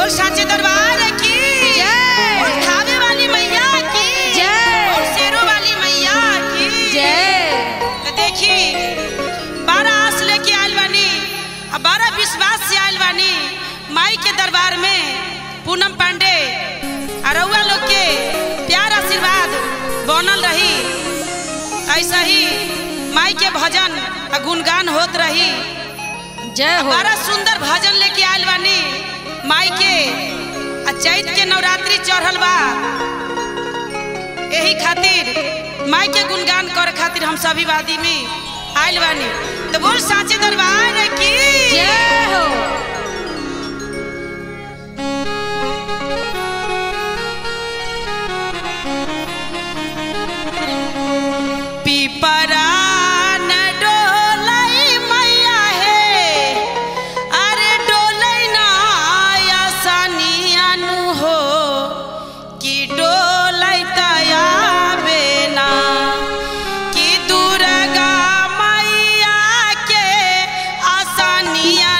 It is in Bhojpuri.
बोल साचे दरबार की जय। बोल थावे वाली मैया की जय। बोल शेरों वाली मैया की जय तो देखी बारह आस लेके आयल बानी अब बारह विश्वास से आयल बानी माई के दरबार में पूनम पांडे अरुआ लोग के प्यार आशीर्वाद बनल रही ऐसा ही माई के भजन आ गुणगान होत रही जय हो बड़ा सुंदर भजन लेके आयल बानी माई के आ चैत के नवरात्रि चढ़ल बा यही खातिर माई के गुणगान कर खातिर हम सभी वादी में आयल बानी तो बोल साचे दरबार की जय हो पीपरा न डोलै मैया हे अरे डोलै ना आसानिया नु हो कि डोलै तयाबे ना कि दुर्गा मैया के आसानिया